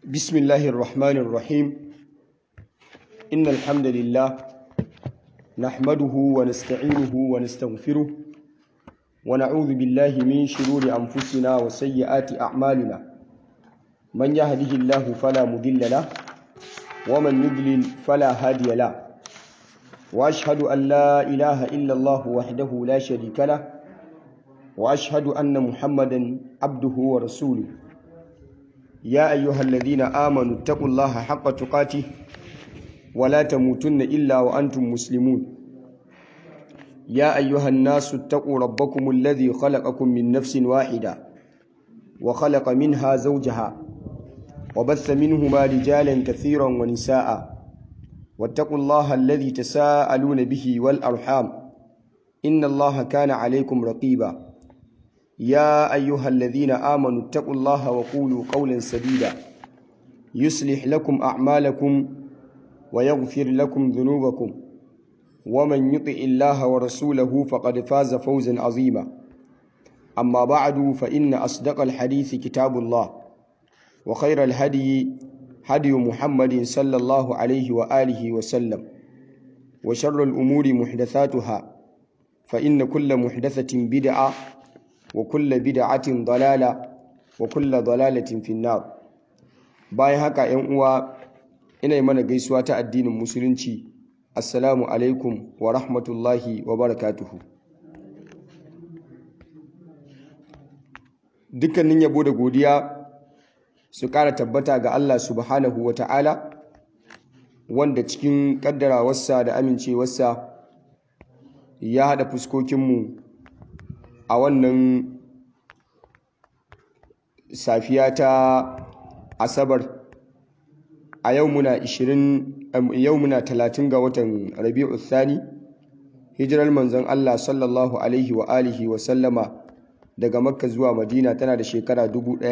بسم الله الرحمن الرحيم إن الحمد لله نحمده ونستعينه ونستغفره ونعوذ بالله من شرور أنفسنا وسيئات أعمالنا من يهده الله فلا مضل له ومن يضلل فلا هادي له وأشهد أن لا إله إلا الله وحده لا شريك له وأشهد أن محمدا عبده ورسوله يا أيها الذين آمنوا اتقوا الله حق تقاته ولا تموتن إلا وأنتم مسلمون يا أيها الناس اتقوا ربكم الذي خلقكم من نفس واحدة وخلق منها زوجها وبث منهما رجالا كثيرا ونساء واتقوا الله الذي تساءلون به والأرحام إن الله كان عليكم رقيبا يا أيها الذين آمنوا اتقوا الله وقولوا قولا سديدا يصلح لكم أعمالكم ويغفر لكم ذنوبكم ومن يطع الله ورسوله فقد فاز فوزا عظيما أما بعد فإن أصدق الحديث كتاب الله وخير الهدي هدي محمد صلى الله عليه وآله وسلم وشر الأمور محدثاتها فإن كل محدثة بدعة وكل بدعة ضلالة وكل ضلالة في النار bayan haka ‘yan uwa ina yi mana gaisuwa ta addinin musulunci assalamu alaikum wa rahmatullahi wa barakatuhu dukkanin yabo da godiya su ƙara tabbata ga Allah subhanahu wa ta'ala wanda cikin ƙaddarawarsa da amincewarsa ya haɗa fuskokinmu a wannan safiya ta asabar a yau muna 20 yau muna 30 ga watan rabi'u thani hijirar manzon Allah sallallahu alaihi wa alihi wa sallama daga makka zuwa madina tana da shekara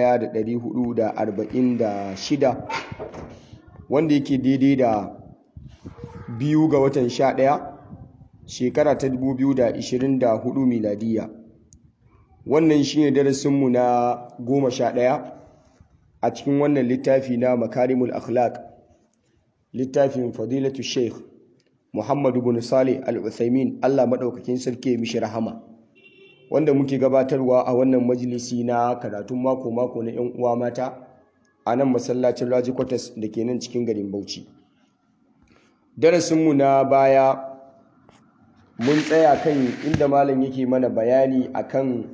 1446 wanda yake daidai da biyu ga watan 11 shekara ta 2024 miladiya wannan shine darasinmu na goma sha ɗaya a cikin wannan littafi na makarimul akhlaq littafin fadilatu sheikh muhammadu bin salih al-uthaymin allah maɗaukakin sarki mishi rahama wanda muke gabatarwa a wannan majalisi na karatun mako-mako na 'yan uwa mata a nan masallacin raji kwatas da ke nan cikin garin bauchi darasinmu na baya mun tsaya kan inda malam yake mana bayani akan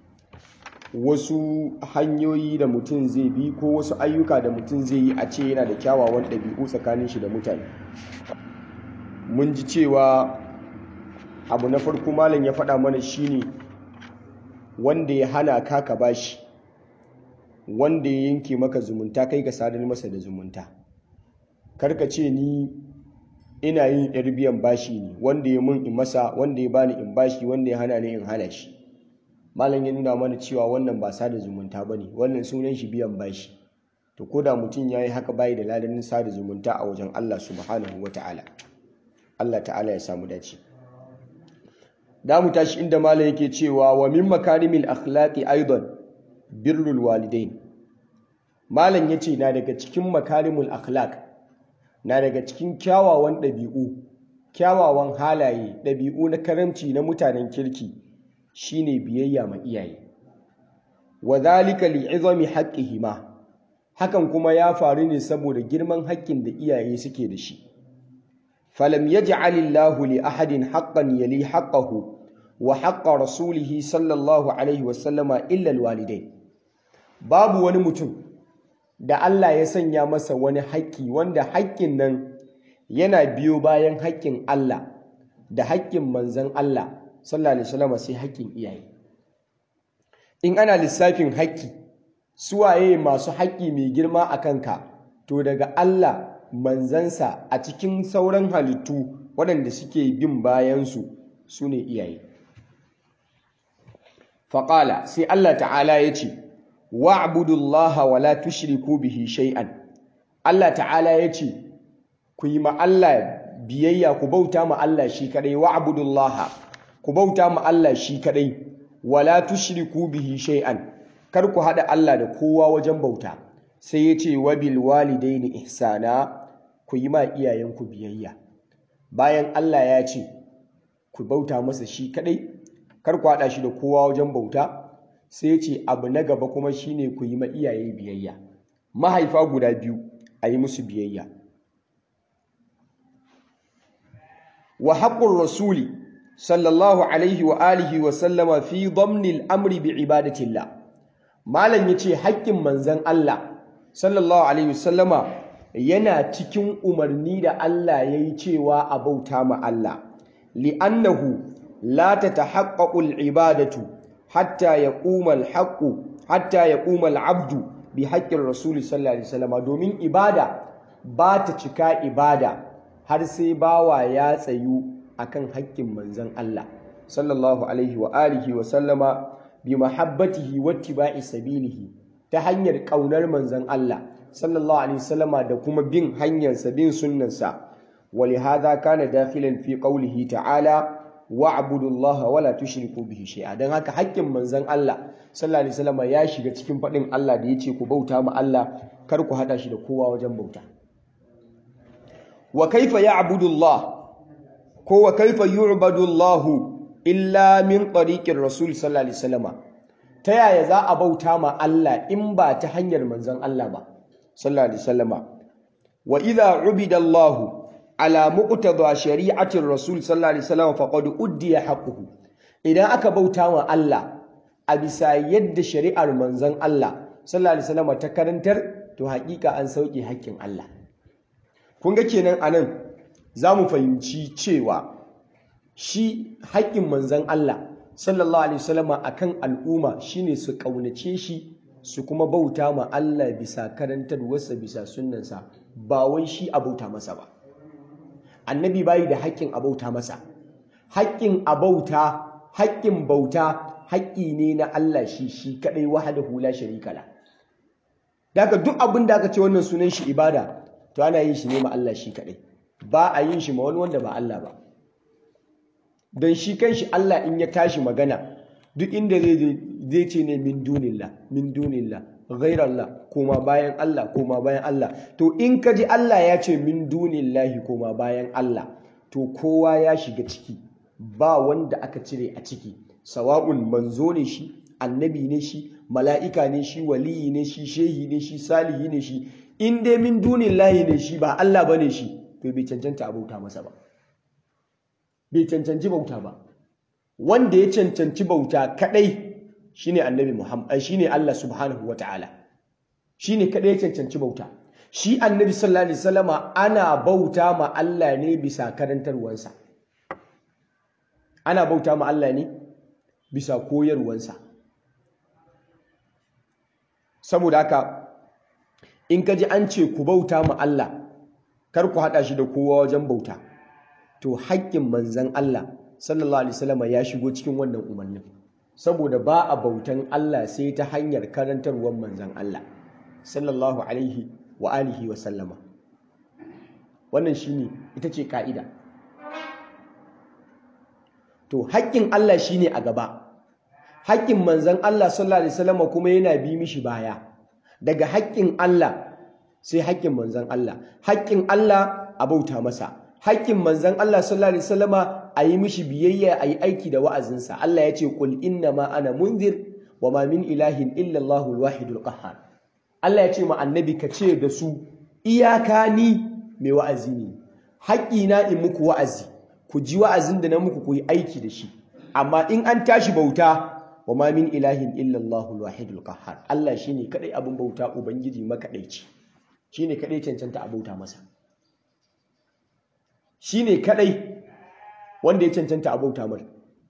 wasu hanyoyi da mutum zai bi ko wasu ayyuka da mutum zai yi a ce yana da kyawawan ɗabi'u tsakanin shi da mutane mun ji cewa abu na farko malam ya faɗa mana shine wanda ya hana ka ka bashi wanda ya yanke maka zumunta kai ka sadar masa da zumunta karka ce ni ina yin yar biyan bashi ne wanda ya mun in masa wanda ya bani in bashi wanda ya hana ni in hana shi malam ya nuna mana cewa wannan ba sada zumunta bane wannan sunan shi biyan bashi to koda mutum yayi haka bai da ladanin sada zumunta a wajen Allah subhanahu wataala Allah ta'ala ya samu dace da mu tashi inda malam yake cewa wa min makarimil akhlaqi aidan birrul walidain malam yace na daga cikin makarimul akhlaq na daga cikin kyawawan ɗabi'u kyawawan halaye ɗabi'u na karamci na mutanen kirki shine biyayya ma iyaye wa zalika li'izami haqqihima hakan kuma ya faru ne saboda girman haƙƙin da iyaye suke da shi falam yaj'alillahu li ahadin haqqan yali haqqahu wa haqqa rasulihi sallallahu alaihi wa sallama illa alwalidain babu wani mutum da Allah ya sanya masa wani haƙƙi wanda haƙƙin nan yana biyo bayan haƙƙin Allah da haƙƙin manzon Allah sallallahu alaihi wasallam sai haƙƙin iyaye in ana lissafin haƙƙi suwaye masu haƙƙi mai girma a kanka to daga Allah manzansa a cikin sauran halittu waɗanda suke bin bayansu su ne iyaye faƙala sai Allah ta'ala ya ce wa'budullaha wa la tushriku bihi shay'an Allah ta'ala ya ce ku yi ma Allah biyayya ku bauta ma Allah shi kadai wa'budullaha ku bauta ma Allah shi kadai wala tushriku bihi shay'an kar ku hada Allah da kowa wajen bauta sai ya ce wabil walidaini ihsana ku yi ma iyayenku biyayya bayan Allah ya ce ku bauta masa shi kadai kar ku haɗa shi da kowa wajen bauta sai ya ce abu na gaba kuma shine ku yi ma iyaye biyayya mahaifa guda biyu a yi musu biyayya wa haƙƙun rasuli sallallahu alaihi wa alihi wa sallama fi dhamnil amri bi ibadatillah malam yace haƙƙin manzon Allah sallallahu alaihi wa sallama yana cikin umarni da Allah yayi cewa a bauta ma Allah li'annahu la tatahaqqaqu al-ibadatu hatta yaquma al-haqqu hatta yaquma al-'abdu bi haqqin rasul sallallahu alaihi wasallama domin ibada ba ta cika ibada har sai bawa ya tsayu akan haƙƙin manzon Allah sallallahu alaihi wa alihi wa sallama bi mahabbatihi wattiba'i sabilihi ta hanyar ƙaunar manzon Allah sallallahu alaihi wasallama da kuma bin hanyar sa bin sunnansa ولهذا كان داخلا في قوله تعالى واعبدوا الله ولا تشركوا به شيئا dan haka haƙƙin manzon Allah sallallahu alaihi wasallama ya shiga cikin faɗin Allah da yace ku bauta ma Allah kar ku hada shi da kowa wajen bauta wa kaifa ya'budu Allah ko wa kaifa yu'badu Allah illa min tariqir rasul sallallahu alaihi wasallama ta yaya za a bauta ma Allah in ba ta hanyar manzon Allah ba sallallahu alaihi wasallama wa idha ubida Allah ala muqtada shari'atir rasul sallallahu alaihi wasallam faqad uddiya haqquhu idan aka bauta wa Allah a bisa yadda shari'ar manzon Allah sallallahu alaihi wasallam ta karantar to haƙiƙa an sauke haƙƙin Allah kun ga kenan anan zamu fahimci cewa shi haƙƙin manzon Allah sallallahu alaihi wasallam akan al'umma shine su kaunace shi su kuma bauta ma Allah bisa karantarwarsa bisa sunnansa ba wai shi a bauta masa ba annabi bayi da haƙƙin abauta masa haƙƙin abauta haƙƙin bauta haƙƙi ne na Allah shi shi kadai wahdahu la sharika la daga duk abin da aka ce wannan sunan shi ibada to ana yin shi ne ma Allah shi kadai ba a yin shi ma wani wanda ba Allah ba dan shi kanshi Allah in ya tashi magana duk inda zai zai ce ne min dunillah min dunillah ghairallah koma bayan Allah koma bayan Allah to in ka ji Allah ya ce min dunillahi koma bayan Allah to kowa ya shiga ciki ba wanda aka cire a ciki sawa'un manzo ne shi annabi ne shi mala'ika ne shi waliyi ne shi shehi ne shi salihi ne shi in dai min dunillahi ne shi ba Allah bane shi to bai cancanta a bauta masa ba bai cancanci bauta ba wanda ya cancanci bauta kadai shine annabi Muhammad shine Allah subhanahu wataala shine kadai cancanci bauta shi annabi sallallahu alaihi wasallama ana bauta ma Allah ne bisa karantarwansa ana bauta ma Allah ne bisa koyarwansa saboda haka in ka ji an ce ku bauta ma Allah kar ku hada shi da kowa wajen bauta to haƙƙin manzon Allah sallallahu alaihi wasallama ya shigo cikin wannan umarnin saboda ba a bautan Allah sai ta hanyar karantarwar manzan Allah sallallahu alaihi wa alihi wa sallama wannan shine ita ce ka'ida to haƙƙin Allah shine a gaba haƙƙin manzan Allah sallallahu alaihi wasallama kuma yana bi mishi baya daga haƙƙin Allah sai haƙƙin manzan Allah haƙƙin Allah a bauta masa haƙƙin manzan Allah sallallahu alaihi wasallama a yi mishi biyayya a yi aiki da wa'azinsa Allah ya ce qul inna ma ana munzir wa ma min ilahin illa Allahul wahidul qahhar Allah ya ce ma annabi ka ce da su iyaka ni mai wa'azi ne haƙƙi na in muku wa'azi ku ji wa'azin da na muku ku yi aiki da shi amma in an tashi bauta wa ma min ilahin illa Allahul wahidul qahhar Allah shine kadai abin bauta ubangiji makadaici shine kadai cancanta a bauta masa shine kadai wanda ya cancanta a bauta mai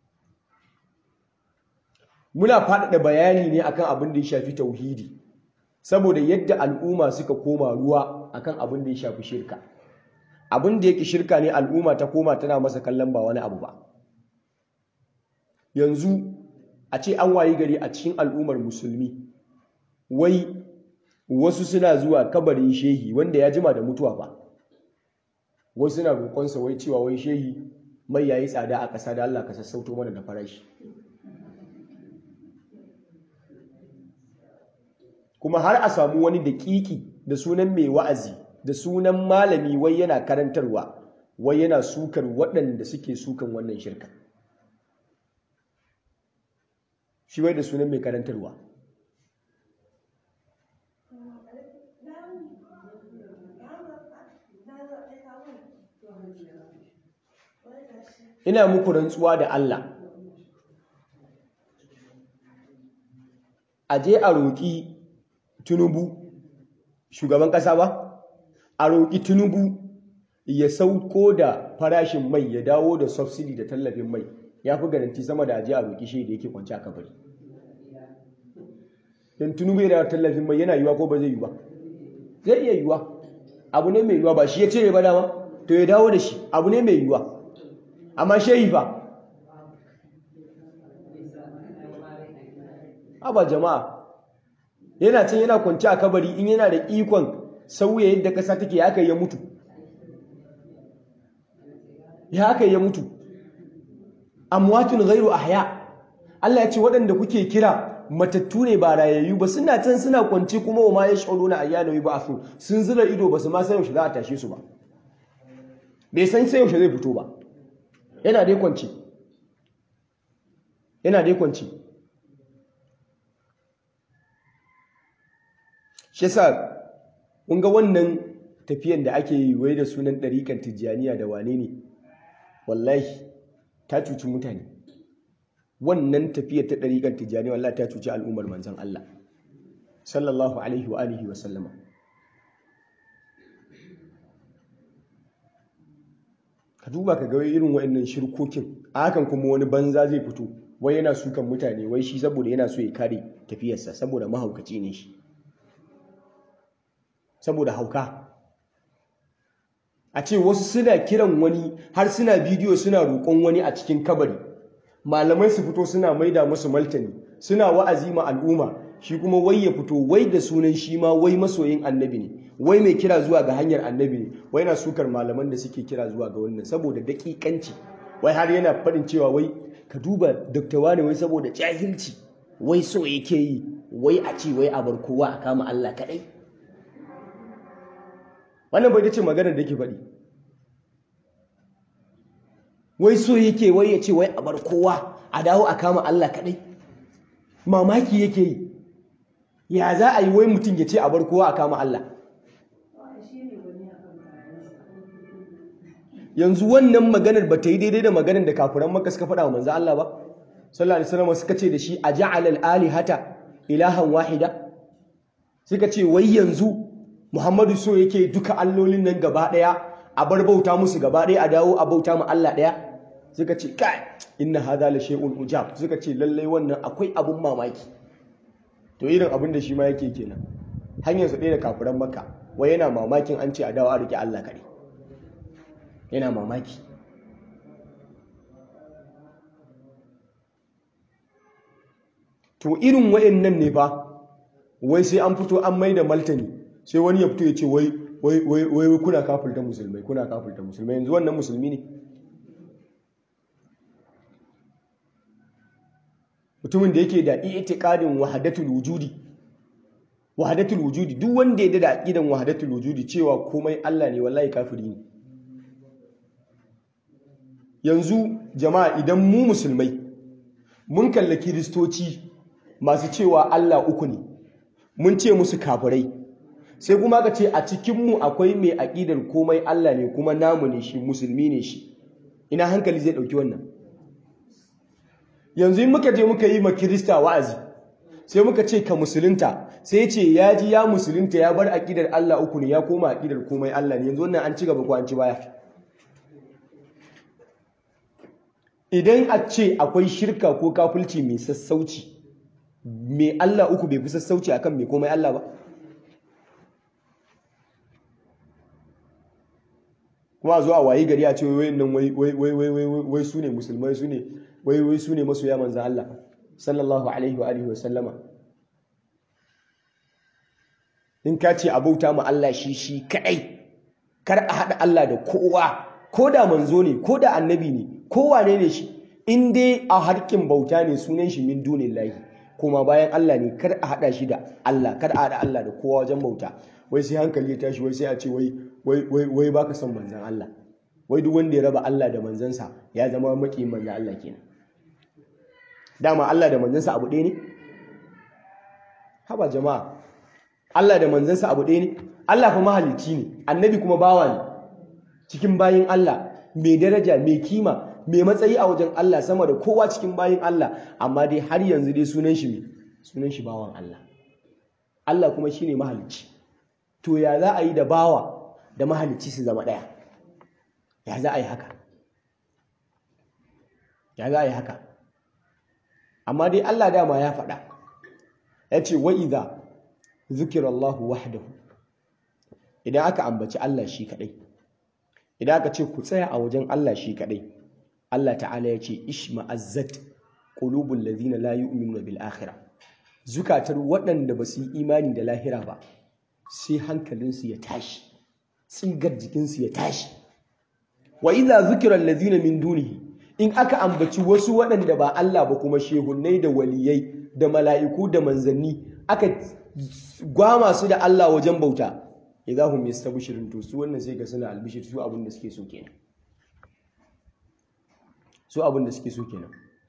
muna faɗaɗa bayani ne akan abin da ya shafi tauhidi saboda yadda al'umma suka koma ruwa akan abin da ya shafi shirka abin da yake shirka ne al'umma ta koma tana masa kallon ba wani abu ba yanzu a ce an wayi gari a cikin al'ummar musulmi wai wasu suna zuwa kabarin shehi wanda ya jima da mutuwa ba wasu suna roƙonsa wai cewa wai shehi mai yayi tsada a ƙasa da Allah ka sassauto mana da farashi kuma har a samu wani daƙiƙi da sunan mai wa'azi da sunan malami wai yana karantarwa wai yana sukar waɗanda suke sukan wannan shirka shi wai da sunan mai karantarwa ina muku rantsuwa da Allah a je a roƙi tunubu shugaban ƙasa ba a roƙi tunubu ya sauko da farashin mai ya dawo da subsidy da tallafin mai ya fi garanti sama da aje a roƙi shi da yake kwanci a kabari don tunubu da tallafin mai yana yiwa ko ba zai yi ba zai iya yiwa abu ne mai yiwa ba shi ya cire ba dama to ya dawo da shi abu ne mai yiwa amma shehi ba Aba jama'a yana can yana kwanci a kabari in yana da ikon sauya yadda ƙasa take ya aka ya mutu ya aka ya mutu amwatun ghairu ahya Allah ya ce waɗanda kuke kira matattu ne ba rayayyu ba suna can suna kwance kuma wa ma yash'uruna ayyana yub'athun sun zura ido ba su ma san yaushe za a tashe su ba bai san sai yaushe zai fito ba yana dai kwance yana dai kwance shi yasa kun ga wannan tafiyan da ake yi wai da sunan ɗariƙar tijjaniya da wane ne wallahi ta cuci mutane wannan tafiyar ta ɗariƙar tijjaniya wallahi ta cuci al'ummar manzan Allah sallallahu alaihi wa alihi wa sallama ka duba ka ga irin wa'annan shirkokin a hakan kuma wani banza zai fito wai yana sukan mutane wai shi saboda yana so ya kare tafiyarsa saboda mahaukaci ne shi saboda hauka a ce wasu suna kiran wani har suna bidiyo suna roƙon wani a cikin kabari malamai su fito suna maida musu maltani suna wa'azi ma al'umma shi kuma wai ya fito wai da sunan shi ma wai masoyin annabi ne wai mai kira zuwa ga hanyar annabi ne wai na sukar malaman da suke kira zuwa ga wannan saboda daƙiƙanci wai har yana faɗin cewa wai ka duba doktawa ne wai saboda jahilci wai so yake yi wai a ce wai a bar kowa a kama Allah kaɗai wannan bai ce maganar da ke faɗi wai so yake wai ya ce wai a bar kowa a dawo a kama Allah kaɗai mamaki yake yi ya za a yi wai mutum ya ce a bar kowa a kama Allah yanzu wannan maganar ba ta yi daidai da maganar da kafiran maka suka faɗa wa manzo Allah ba sallallahu alaihi wasallam suka ce da shi aja'al al-alihata ilahan wahida suka ce wai yanzu Muhammadu so yake duka allolin nan gaba daya a bar bauta musu gaba daya a dawo a bauta mu Allah daya suka ce kai inna hadha la shay'un ujab suka ce lallai wannan akwai abun mamaki to irin abin da shi ma yake kenan hanyar su ɗaya da kafiran makka wai yana mamakin an ce a dawo a rike Allah kare yana mamaki to irin wayannan ne fa wai sai an fito an mai da maltani sai wani ya fito ya ce wai wai wai wai kuna kafirta musulmai kuna kafirta musulmai yanzu wannan musulmi ne mutumin da yake da i'tiqadin wahdatul wujudi wahdatul wujudi duk wanda ya da aqidan wahdatul wujudi cewa komai Allah ne wallahi kafiri ne yanzu jama'a idan mu musulmai mun kalla kiristoci masu cewa Allah uku ne mun ce musu kafirai sai kuma ka ce a cikinmu akwai mai aƙidar komai Allah ne kuma namu ne shi musulmi ne shi ina hankali zai ɗauki wannan yanzu muka je muka yi ma kirista wa'azi sai muka ce ka musulunta sai ce ya ji ya musulunta ya bar aƙidar Allah uku ne ya koma aƙidar komai Allah ne yanzu wannan an ci gaba ko an ci baya idan a ce akwai shirka ko kafulci mai sassauci mai Allah uku bai fi sassauci akan mai komai Allah ba kuma zuwa wayi gari a ce wai nan wai wai wai wai wai wai su ne musulmai su ne wai wai su ne masoya manzan Allah sallallahu alaihi wa alihi wa sallama in ka ce abauta ma Allah shi shi kadai kar a haɗa Allah da kowa ko da manzo ne ko da annabi ne ko wane ne shi in dai a harkin bauta ne sunan shi min dunillahi kuma bayan Allah ne kar a hada shi da Allah kar a hada Allah da kowa wajen bauta wai sai hankali ya tashi wai sai a ce wai wai wai wai baka son manzon Allah wai duk wanda ya raba Allah da manzansa ya zama maki manzon Allah kenan dama Allah da manzansa abu ɗaya ne haba jama'a Allah da manzansa abu ɗaya ne Allah fa mahalicci ne annabi kuma bawa ne cikin bayin Allah mai daraja mai kima mai matsayi a wajen Allah sama da kowa cikin bayin Allah amma dai har yanzu dai sunan shi sunan shi bawan Allah Allah kuma shine mahalicci to ya za a yi da bawa da mahalicci su zama ɗaya ya za a yi haka ya za a yi haka amma dai Allah dama ya faɗa ya ce wa idza zukirallahu wahdahu idan aka ambaci Allah shi kadai idan aka ce ku tsaya a wajen Allah shi kadai Allah ta'ala ya ce ishma'azzat qulubul ladhina la yu'minuna bil akhirah zukatar waɗanda ba su yi imani da lahira ba sai hankalinsu ya tashi tsigar jikinsu ya tashi wa idza zukira alladhina min dunihi in aka ambaci wasu waɗanda ba Allah ba kuma shehunnai da waliyai da mala'iku da manzanni aka gwama su da Allah wajen bauta idahum yastabshirun to su wannan sai ga suna albishir su abin da suke so kenan su abin da suke so kenan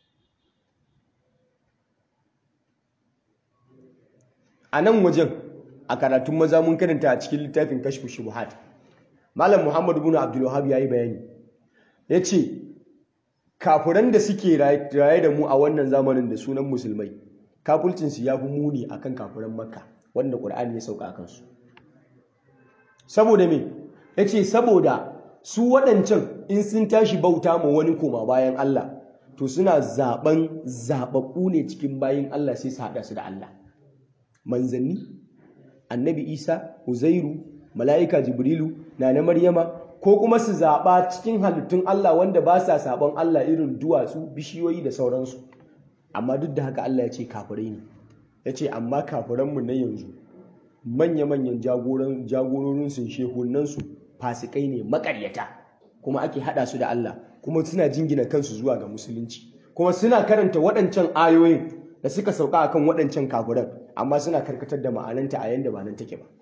a nan wajen a karatun maza mun karanta a cikin littafin kashfu shubuhat malam muhammad ibn abdul wahhab yayi bayani yace kafuran da suke raye da mu a wannan zamanin da sunan musulmai kafulcin su yafi muni akan kafuran makka wanda qur'ani ya sauka akan su saboda me yace saboda su waɗancan in sun tashi bauta ma wani koma bayan Allah to suna zaben zababbu ne cikin bayin Allah sai su hada su da Allah manzanni annabi Isa Uzairu mala'ika Jibrilu na na Maryama ko kuma su zaɓa cikin halittun Allah wanda ba sa saɓon Allah irin duwatsu bishiyoyi da sauransu amma duk da haka Allah ya ce kafirai ne ya ce amma kafiranmu na yanzu manya-manyan jagororinsu shehunansu fasikai ne makaryata kuma ake haɗa su da Allah kuma suna jingina kansu zuwa ga musulunci kuma suna karanta waɗancan ayoyin da suka sauka akan waɗancan kafiran amma suna karkatar da ma'ananta a yanda ba nan take ba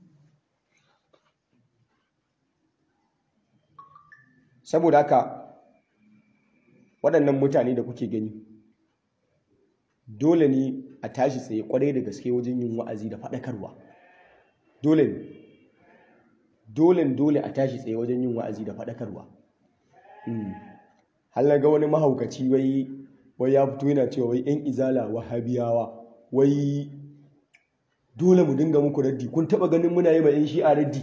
saboda haka waɗannan mutane da kuke gani dole ne a tashi tsaye kwarai da gaske wajen yin wa'azi da faɗakarwa dole ne dole dole a tashi tsaye wajen yin wa'azi da faɗakarwa har ga wani mahaukaci wai wai ya fito yana cewa wai yan izala wahabiyawa wai dole mu dinga muku raddi kun taba ganin muna yi ma yan shi'a raddi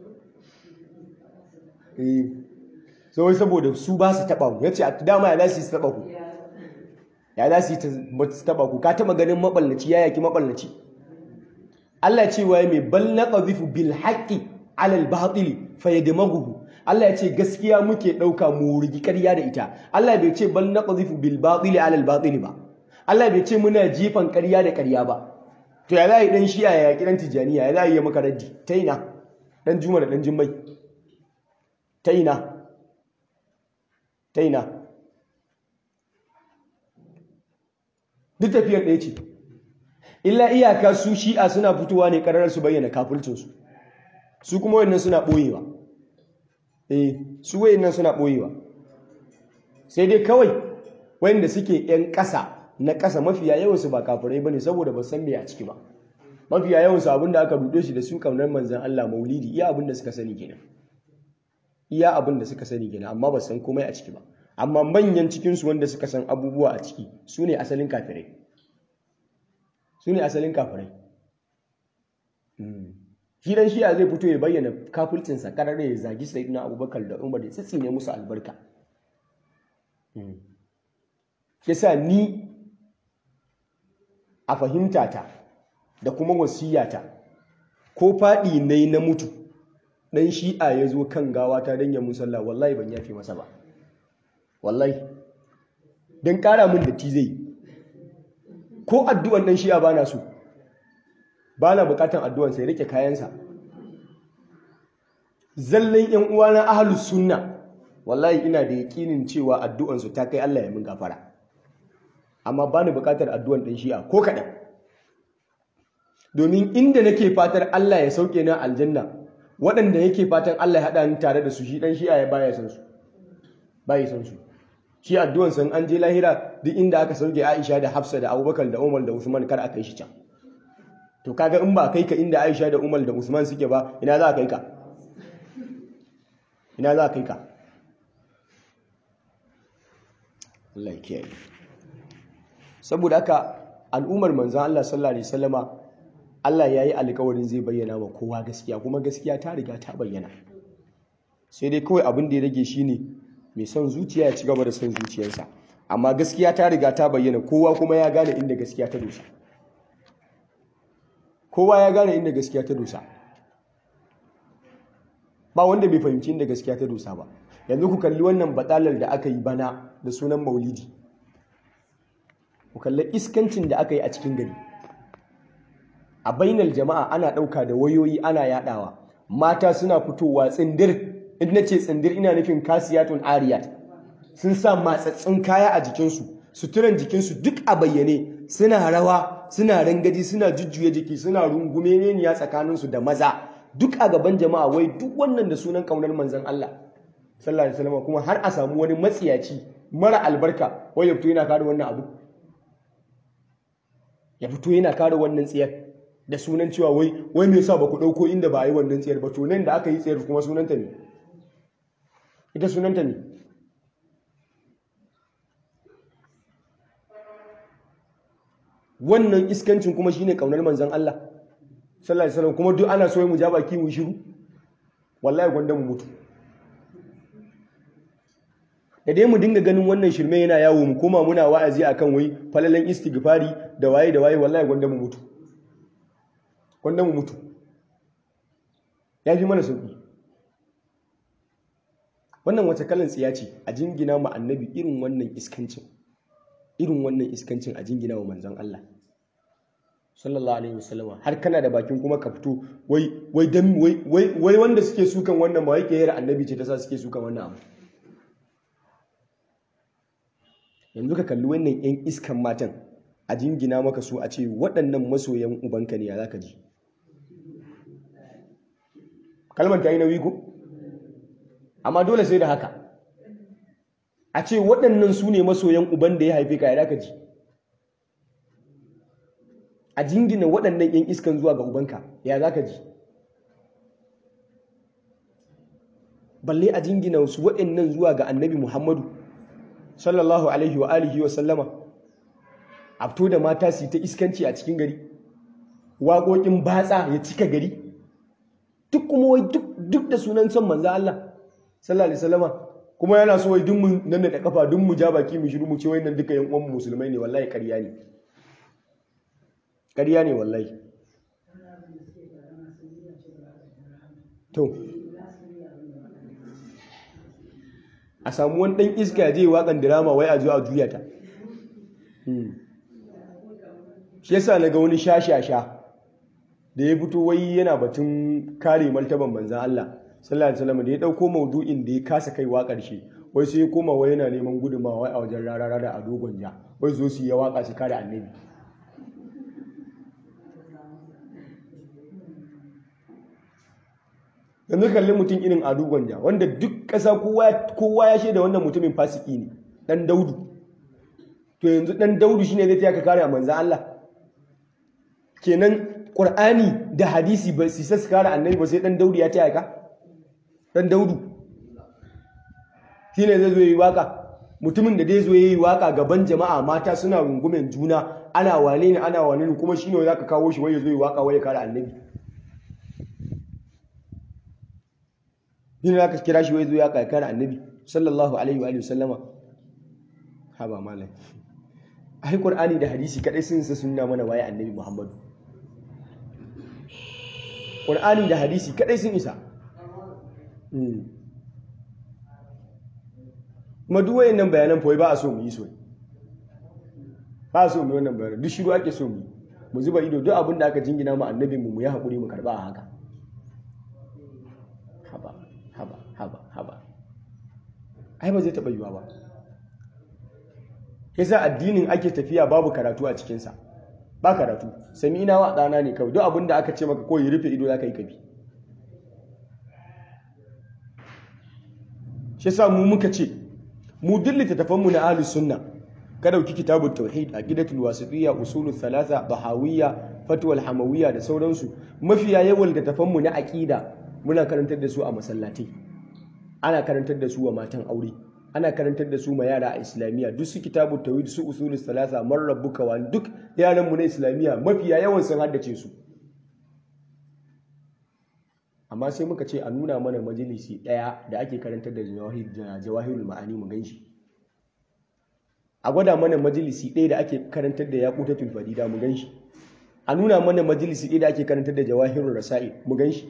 eh so wai saboda su ba su taba ku yace dama ya za su taba ku ya za su taba ku ka taba ganin maballaci ya yaki maballaci Allah ce wa mai bal naqdhifu bil haqqi ala al batil fayadmaghu Allah ya ce gaskiya muke ɗauka mu rigi ƙarya da ita Allah bai ce bal naqdhifu bil batil ala al batil ba Allah bai ce muna jifan ƙarya da ƙarya ba to ya zai dan shi'a ya kiran tijaniya ya zai yi maka raddi ta ina dan juma da dan jimmai ta ina ta ina duk tafiyar ɗaya ce illa iyaka su shi'a suna fitowa ne ƙarar su bayyana kafulcinsu su kuma wannan suna ɓoyewa eh su wayannan suna ɓoyewa sai dai kawai wayanda suke 'yan ƙasa na ƙasa mafiya yawansu ba kafirai bane saboda ba san me a ciki ba mafiya yawansu abinda aka rude shi da su kaunar manzon Allah maulidi iya abinda suka sani kenan iya abinda suka sani kenan amma ba san komai a ciki ba amma manyan cikin su wanda suka san abubuwa a ciki su ne asalin kafirai su ne asalin kafirai Hidan shiya zai fito ya bayyana kafulcinsa karare ya zagi sayyidina abubakar da umar da tsitsine musu albarka yasa ni a fahimtata da kuma wasiyata ko faɗi na na mutu ɗan shi'a ya zo kan gawa ta don ya musalla wallahi ban yafe masa ba wallahi don ƙara min da ti zai ko addu'an ɗan shi'a ba na so ba na buƙatan addu'an sai rike kayansa zallan ‘yan uwana ahalus sunna wallahi ina da yaƙinin cewa addu'ansu ta kai Allah ya min gafara amma ba ni bukatar addu'an ɗan shi'a ko kaɗan domin inda nake fatar Allah ya sauke na aljanna waɗanda yake fatan Allah ya haɗa ni tare da su shi ɗan shi'a ya baya san su baya san su shi addu'an san an je lahira duk inda aka sauke Aisha da Hafsa da Abubakar da Umar da Usman kar a kai shi can to kaga in ba kai ka inda Aisha da Umar da Usman suke ba ina za a kai ka ina za a kai ka Allah ya kiyaye saboda haka al'ummar manzan Allah sallallahu alaihi wasallama Allah ya yi alkawarin zai bayyana wa kowa gaskiya kuma gaskiya ta riga ta bayyana sai dai kawai abin da ya rage shi ne mai son zuciya ya ci gaba da son zuciyarsa amma gaskiya ta riga ta bayyana kowa kuma ya gane inda gaskiya ta dosa kowa ya gane inda gaskiya ta dosa ba wanda bai fahimci inda gaskiya ta dosa ba yanzu ku kalli wannan batsalar da aka yi bana da sunan maulidi ku kalli iskancin da aka yi a cikin gari a bainar jama'a ana ɗauka da wayoyi ana yadawa mata suna fitowa tsindir in na ce tsindir ina nufin kasiyatun ariyat sun sa matsatsin kaya a jikinsu suturan jikinsu duk a bayyane suna rawa suna rangaji suna jujjuya jiki suna rungume neniya tsakaninsu da maza duk a gaban jama'a wai duk wannan da sunan kaunar manzon Allah sallallahu alaihi wasallam kuma har a samu wani matsiyaci mara albarka wai ya fito yana kare wannan abu ya fito yana kare wannan tsiyar da sunan cewa wai wai me yasa ba ku dauko inda ba a yi wannan tsiyar ba to nan da aka yi tsiyar kuma sunanta ne ita sunanta ne wannan iskancin kuma shine kaunar manzon Allah sallallahu alaihi wasallam kuma duk ana so mu ja baki mu shiru wallahi gwanda mu mutu da dai mu dinga ganin wannan shirme yana yawo mu koma muna wa'azi akan wai falalan istighfari da waye da waye wallahi gwanda mu mutu gwanda mu mutu ya fi mana sauki wannan wace kalan tsiya ce a jingina mu annabi irin wannan iskancin irin wannan iskancin a jingina wa manzon Allah sallallahu alaihi wasallam har kana da bakin kuma ka fito wai wai dan wai wai wanda suke sukan wannan ba wai ke yara annabi ce ta sa suke sukan wannan abu yanzu ka kalli wannan 'yan iskan matan a jingina maka su a ce waɗannan masoyan ubanka ne ya za ka ji kalmar ta yi nauyi ko amma dole sai da haka a ce waɗannan su ne masoyan uban da ya haife ka ya za ka ji a jingina waɗannan 'yan iskan zuwa ga ubanka ya za ka ji balle a jingina su waɗannan zuwa ga annabi muhammadu sallallahu alaihi wa alihi wa sallama a fito da mata su ta iskanci a cikin gari waƙoƙin batsa ya cika gari duk kuma wai duk da sunan son manzo Allah sallallahu alaihi wasallama kuma yana so wai duk mun nan da kafa duk mu ja baki mu shiru mu ce wayannan duka yan uwan musulmai ne wallahi ƙarya ne ƙarya ne wallahi to a samu wani ɗan iska je waƙan dirama wai a zo a juya ta shi yasa na ga wani sha-sha-sha da ya fito wai yana batun kare martaban manzan Allah sallallahu alaihi wasallam da ya ɗauko maudu'in da ya kasa kai wa ƙarshe wai sai ya koma wai yana neman gudunmawa a wajen rarara da ado gwanja wai zo su yi waƙa su kare annabi yanzu kalli mutum irin adu gwanja wanda duk ƙasa kowa ya shaida wannan mutumin fasiki ne ɗan daudu to yanzu ɗan daudu shine zai ka kare a manzan Allah kenan ƙur'ani da hadisi ba su sa su kare annabi ba sai ɗan daudu ya taya ka ɗan daudu shine zai zo yi waka mutumin da zai zo yi waka gaban jama'a mata suna rungumen juna ana wane ne ana wane ne kuma shine za ka kawo shi wai ya zo yi waka wai ya kare annabi yin aka kira shi wai zo ya kakar annabi sallallahu alaihi wa sallama ha ba malam ai qur'ani da hadisi kadai sun sa sunna mana waye annabi muhammadu qur'ani da hadisi kadai sun isa kuma duk wayannan bayanan fa ba a so mu yi so ba a so mu yi wannan bayanan duk shiru ake so mu yi mu zuba ido duk abin da aka jingina mu annabi mu mu yi hakuri mu karba a haka haba haba haba haba ai ba zai taɓa yiwa ba yasa addinin ake tafiya babu karatu a cikinsa ba karatu sami ina wa ɗana ne kawai duk abin da aka ce maka ko yi rufe ido za ka yi kabi shi sa mu muka ce mu duk littattafanmu na ahlus sunna ka dauki kitabut tauhid aqidatul wasitiyya usulul thalatha bahawiyya fatwal hamawiyya da sauransu mafiya yawan littattafanmu na aqida muna karantar da su a masallatai ana karantar da su wa matan aure ana karantar da su ma yara a islamiyya duk su kitabut tauhid su usulul thalatha man rabbuka wa duk yaran mu na islamiyya mafiya yawan sun haddace su amma sai muka ce a nuna mana majalisi ɗaya da ake karantar da jawahirul ma'ani mu ganshi a gwada mana majalisi ɗaya da ake karantar da yaqutatul farida mu ganshi a nuna mana majalisi ɗaya da ake karantar da jawahirul rasail mu ganshi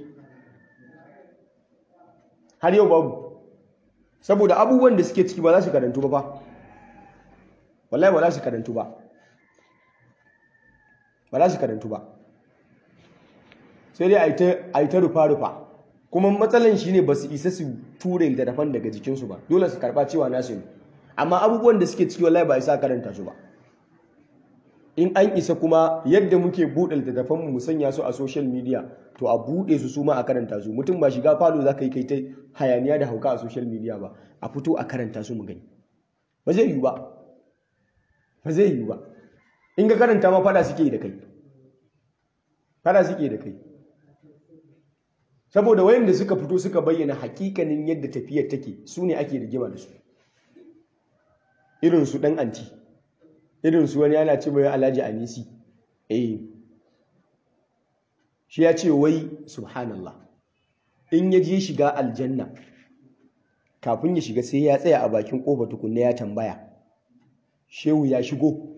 har yau babu saboda abubuwan da suke ciki ba za su karantu ba fa wallahi ba za su karantu ba ba za su karantu ba sai dai a yi ta rufa-rufa kuma matsalan shi ne ba su isa su ture littattafan daga jikinsu ba dole su karɓa cewa nasu ne amma abubuwan da suke ciki wallahi ba isa karanta su ba in an isa kuma yadda muke buɗe littattafan mu sanya su a social media to a buɗe su su ma a karanta su mutum ba shiga falo za ka yi kai ta hayaniya da hauka a social media ba a fito a karanta su mu gani ba zai yiwu ba ba zai yiwu ba in ka karanta ma fada suke da kai fada suke da kai saboda wayanda suka fito suka bayyana hakikanin yadda tafiyar take su ne ake rigima da su irin su dan anti irin su wani yana ce mai alhaji anisi eh shi ya ce wai subhanallah in ya je shiga aljanna kafin ya shiga sai ya tsaya a bakin kofa tukunna ya tambaya shehu ya shigo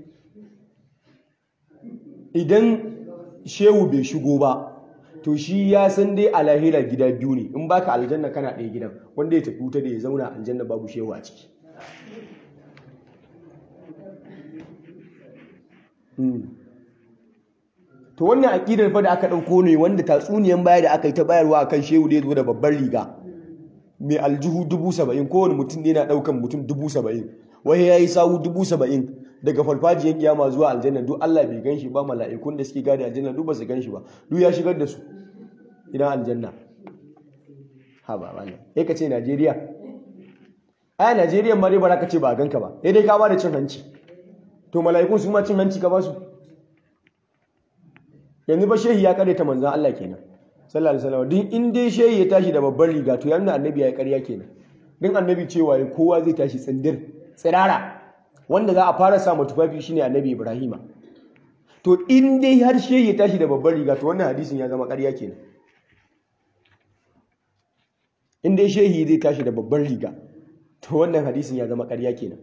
idan shehu bai shigo ba to shi ya san dai a lahira gida biyu ne in baka aljanna kana ɗaya gidan wanda ya tafi wuta da ya zauna aljanna babu shehu a ciki to wannan aƙidar fa da aka ɗauko ne wanda tatsuniyan baya da aka yi ta bayarwa akan shehu da ya zo da babbar riga mai aljihu dubu saba'in kowane mutum ne na ɗaukan mutum dubu saba'in wai ya yi sawu dubu saba'in daga farfajiyar kiyama zuwa aljanna duk Allah bai gan shi ba mala'ikun da suke gadi aljanna duk ba su gan shi ba duk ya shigar da su idan aljanna ha ba wannan sai ka ce Najeriya ai Najeriya ma dai ba za ka ce ba a ganka ba sai dai ka ba da cin hanci to mala'ikun su ma cin hanci ka ba su yanzu ba shehi ya kare ta manzan Allah kenan sallallahu alaihi wasallam din in dai shehi ya tashi da babbar riga to yanda annabi ya yi ƙarya kenan din annabi cewa kowa zai tashi tsindir tsirara wanda za a fara sa tufafi shine annabi Ibrahima to in dai har shehi ya tashi da babbar riga to wannan hadisin ya zama ƙarya kenan in dai shehi zai tashi da babbar riga to wannan hadisin ya zama ƙarya kenan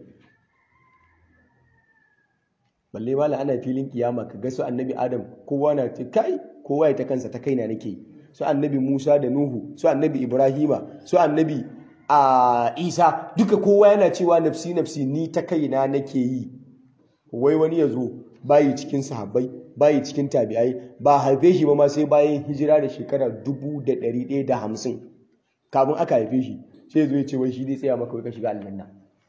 balle mala ana filin kiyama ka ga su annabi adam kowa na ce kai kowa ya ta kansa ta kaina nake su annabi musa da nuhu su annabi ibrahima su annabi a isa duka kowa yana cewa nafsi nafsi ni ta kaina nake yi wai wani ya zo bayi cikin sahabbai bayi cikin tabi'ai ba haife shi ba ma sai bayan hijira da shekara dubu da ɗari ɗaya da hamsin kafin aka haife shi sai zo ya ce wai shi zai tsaya maka wai ka shiga aljanna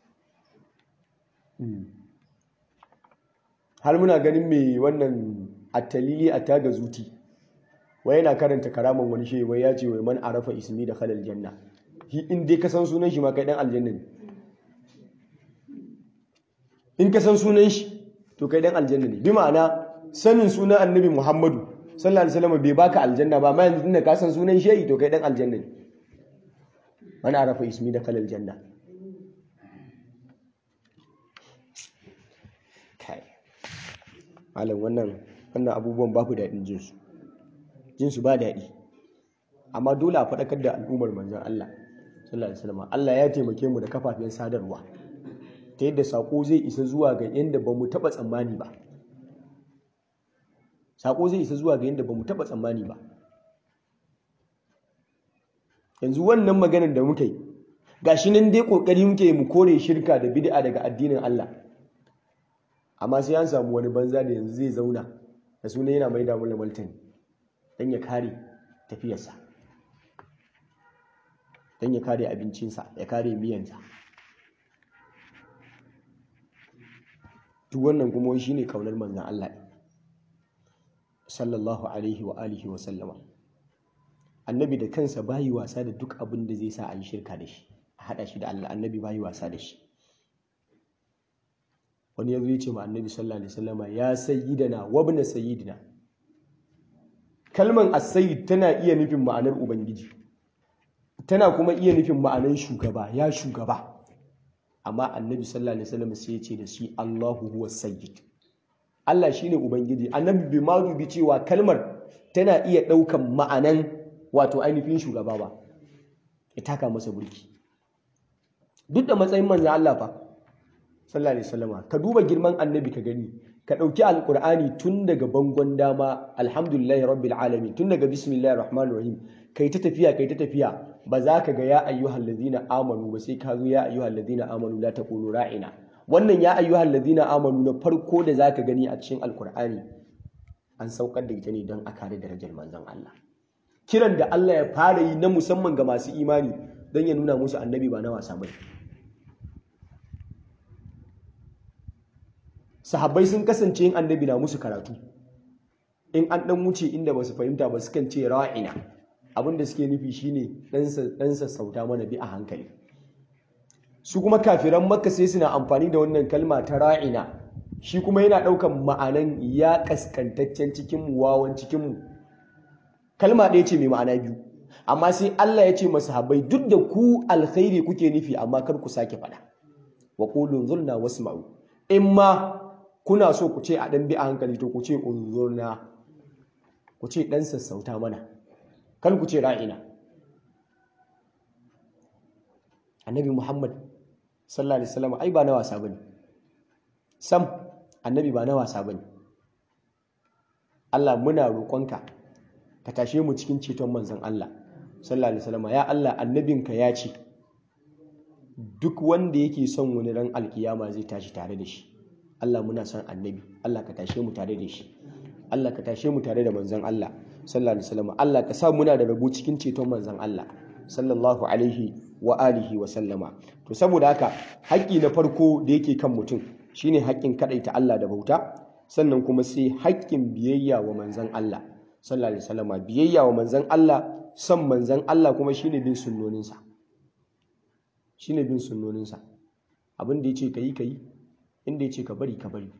har muna ganin mai wannan attalili a taga zuti wai yana karanta karaman wani shi wai ya ce wai man arafa ismi da khalal janna shi in dai ka san sunan shi ma kai dan aljanna ne in ka san sunan shi to kai dan aljanna ne bi ma'ana sanin sunan annabi muhammadu sallallahu alaihi wasallam bai baka aljanna ba amma yanzu da ka san sunan shi to kai dan aljanna ne man arafa ismi da khalal janna kai malam wannan wannan abubuwan babu daɗin jinsu jinsu ba daɗi amma dole a faɗakar da al'ummar manzon Allah sallallahu alaihi wasallam Allah ya taimake mu da kafafen sadarwa ta yadda sako zai isa zuwa ga yanda ba mu taɓa tsammani ba sako zai isa zuwa ga yanda ba mu taɓa tsammani ba yanzu wannan maganar da muka yi gashi nan dai kokari muke mu kore shirka da bid'a daga addinin Allah amma sai an samu wani banza da yanzu zai zauna da suna yana mai damu da martani don ya kare tafiyarsa don ya kare abincinsa ya kare miyansa duk wannan kuma shi ne kaunar manzan Allah sallallahu alaihi wa alihi wa sallama annabi da kansa bayi wasa da duk abin da zai sa a yi shirka da shi a haɗa shi da Allah annabi bayi wasa da shi wani ya zo ya ce ma annabi sallallahu alaihi wasallama ya sayyidana wa ibn sayyidina kalman as-sayyid tana iya nufin ma'anar ubangiji tana kuma iya nufin ma'anar shugaba ya shugaba amma annabi sallallahu alaihi wasallam sai ya ce da shi Allahu huwa sayyid Allah shine ubangiji annabi bai ma dubi cewa kalmar tana iya daukan ma'anan wato ainihin shugaba ba ya taka masa burki duk da matsayin manzon Allah fa sallallahu alaihi wasallam ka duba girman annabi ka gani ka dauki alqur'ani tun daga bangon dama alhamdulillahi rabbil alamin tun daga bismillahir rahmanir rahim kai ta tafiya kai ta tafiya ba za ka ga ya ayyuhal ladina amanu ba sai ka zo ya ayyuhal ladina amanu la taqulu ra'ina wannan ya ayyuhal ladina amanu na farko da za ka gani a cikin alqur'ani an saukar da ita ne don a kare darajar manzon Allah kiran da Allah ya fara yi na musamman ga masu imani don ya nuna musu annabi ba na wasa bane sahabbai sun kasance yin annabi na musu karatu in an dan wuce inda ba su fahimta ba sukan ce ra'ina abinda suke nufi shine ɗansa sauta mana bi a hankali su kuma kafiran makka sai suna amfani da wannan kalma ta ra'ina shi kuma yana ɗaukan ma'anan ya kaskantaccen cikinmu wawan cikinmu kalma ɗaya ce mai ma'ana biyu amma sai Allah ya ce masu habai duk da ku alkhairi kuke nufi amma kar ku sake faɗa wa qulu zulna wasma'u in ma kuna so ku ce a ɗan bi a hankali to ku ce unzurna ku ce ɗan sassauta mana kan ku ce ra'ina annabi muhammad sallallahu alaihi wasallam ai ba na wasa bane sam annabi ba na wasa bane Allah muna roƙonka ka tashe mu cikin ceton manzon Allah sallallahu alaihi wasallam ya Allah annabinka ya ce duk wanda yake son wani ran alkiyama zai tashi tare da shi Allah muna son annabi Allah ka tashe mu tare da shi Allah ka tashe mu tare da manzon Allah sallallahu alaihi wasallam Allah ka sa muna da rabo cikin ceton manzon Allah sallallahu alaihi wa alihi wa sallama to saboda haka haƙƙi na farko da yake kan mutum shine haƙƙin kadaita Allah da bauta sannan kuma sai haƙƙin biyayya wa manzon Allah sallallahu alaihi wasallama biyayya wa manzon Allah son manzon Allah kuma shine bin sunnoninsa shine bin sunnoninsa abin da yace kai kai inda yace ka bari ka bari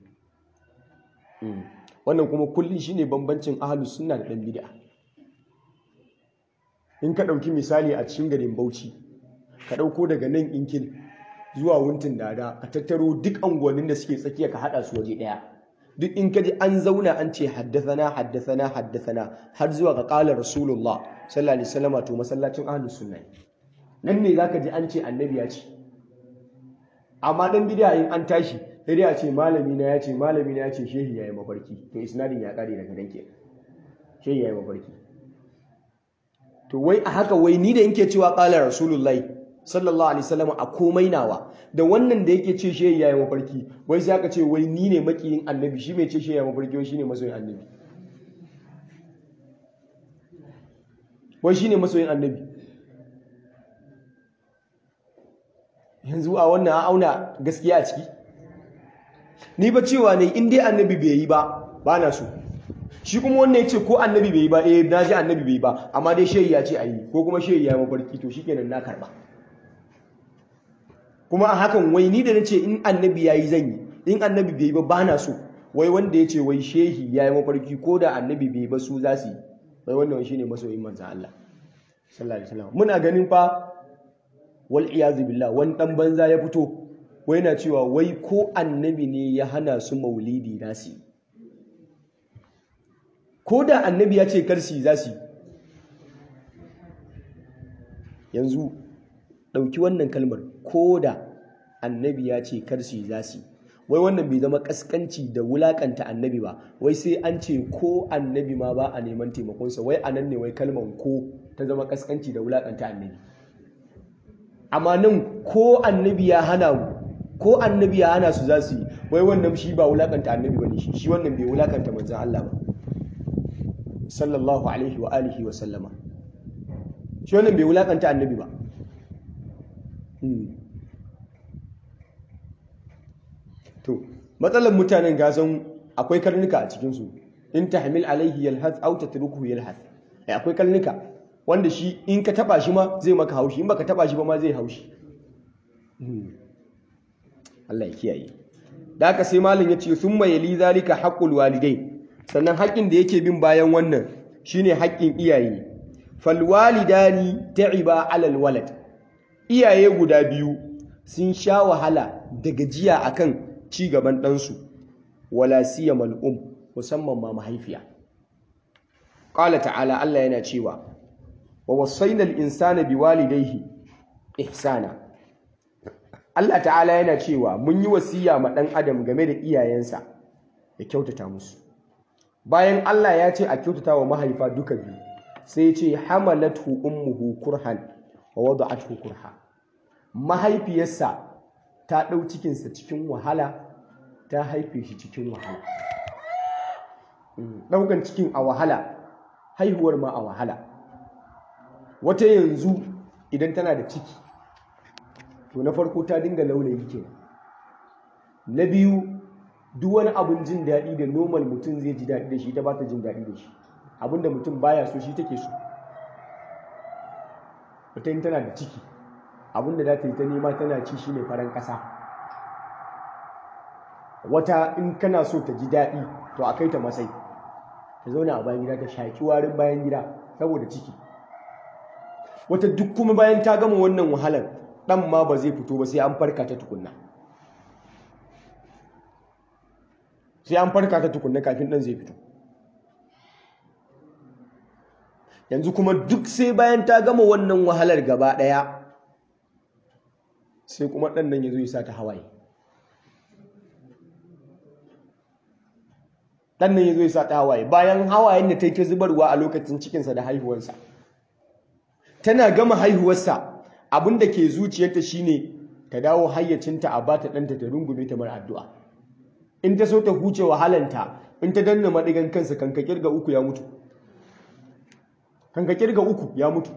wannan kuma kullum shine bambancin ahlus sunna da dan bid'a in ka dauki misali a cikin garin Bauchi ka dauko daga nan inkil zuwa wuntin dada ka tattaro duk anguwannin da suke tsakiya ka hada su waje daya duk in ka ji an zauna an ce haddathana haddathana haddathana har zuwa ga qala rasulullah sallallahu alaihi wasallam to masallacin ahlus sunna nan ne zaka ji an ce annabi ya ce amma dan bid'a in an tashi sai dai a ce malami na ya ce malami na ya ce shehi ya yi mafarki to isnadin ya kare daga nan ke shehi ya yi mafarki to wai a haka wai ni da yake cewa qala rasulullahi sallallahu alaihi wasallam a komai nawa da wannan da yake ce shehi ya yi mafarki wai sai aka ce wai ni ne makiyin annabi shi mai ce shehi ya yi mafarki wai shine masoyin annabi wai shine masoyin annabi yanzu a wannan a auna gaskiya a ciki ni ba cewa ne in dai annabi bai yi ba ba na so shi kuma wannan ya ce ko annabi bai yi ba eh na ji annabi bai yi ba amma dai shehi ya ce a yi ko kuma shehi ya yi mafarki to shikenan na karba kuma a hakan wai ni da na ce in annabi ya yi zan yi in annabi bai yi ba ba na so wai wanda ya ce wai shehi ya yi mafarki ko da annabi bai yi ba su za su yi wai wannan shi ne masoyin manzan Allah sallallahu alaihi wasallam muna ganin fa wal iyazu billah wani dan banza ya fito wai na cewa wai ko annabi ne ya hana su maulidi nasi ko da annabi ya ce karsi za su yanzu ɗauki wannan kalmar ko da annabi ya ce karsi za su wai wannan bai zama kaskanci da wulakanta annabi ba wai sai an ce ko annabi ma ba a neman taimakonsa wai a nan ne wai kalmar ko ta zama kaskanci da wulakanta annabi amma nan ko annabi ya hana mu ko annabi ya hana su za su yi wai wannan shi ba wulakanta annabi ba ne shi shi wannan bai wulakanta manzan Allah ba sallallahu alaihi wa alihi wa sallama shi wannan bai wulakanta annabi ba to matsalar mutanen gasan akwai karnuka a cikinsu in tahmil alaihi yalhaz aw tatrukuhu yalhaz akwai karnuka wanda shi in ka taba shi ma zai maka haushi in baka taba shi ba ma zai haushi Allah ya kiyaye da haka sai malam ya ce summa yali zalika haqqul walidain sannan haƙƙin da yake bin bayan wannan shine haƙƙin iyaye fal walidani ta'iba alal walad iyaye guda biyu sun sha wahala da gajiya akan ci gaban ɗansu wala siyamal um musamman ma mahaifiya qala ta'ala Allah yana cewa wa wasainal insana biwalidayhi ihsana Allah ta'ala yana cewa mun yi wasiya ma ɗan adam game da iyayensa ya kyautata musu bayan Allah ya ce a kyautata wa mahaifa duka biyu sai ce hamalathu ummuhu kurhan wa wada'athu kurha mahaifiyarsa ta ɗau cikinsa cikin wahala ta haife shi cikin wahala ɗaukan cikin a wahala haihuwar ma a wahala wata yanzu idan tana da ciki to na farko ta dinga laulayi ke na biyu duk wani abin jin daɗi da normal mutum zai ji daɗi da shi ta ba ta jin daɗi da shi abinda mutum baya so shi take so wata yin tana da ciki abinda za ta yi ta nema tana ci shi ne faran ƙasa wata in kana so ta ji daɗi to a kai ta masai ta zauna a bayan gida ta shaƙi warin bayan gida saboda ciki wata duk kuma bayan ta gama wannan wahalar ɗan ma ba zai fito ba sai an farka ta tukunna sai an farka ta tukunna kafin ɗan zai fito yanzu kuma duk sai bayan ta gama wannan wahalar gaba ɗaya sai kuma ɗan nan ya zo ya sa ta hawaye ɗan nan ya zo ya sa ta hawaye bayan hawayen da ta yi ta zubarwa a lokacin cikinsa da haihuwarsa tana gama haihuwarsa abin da ke zuciyarta shine ta dawo hayyacinta a bata ɗanta ta rungume ta mara addu'a in ta so ta huce wahalanta in ta danna maɗigan kansa kan ka kirga uku ya mutu kan ka kirga uku ya mutu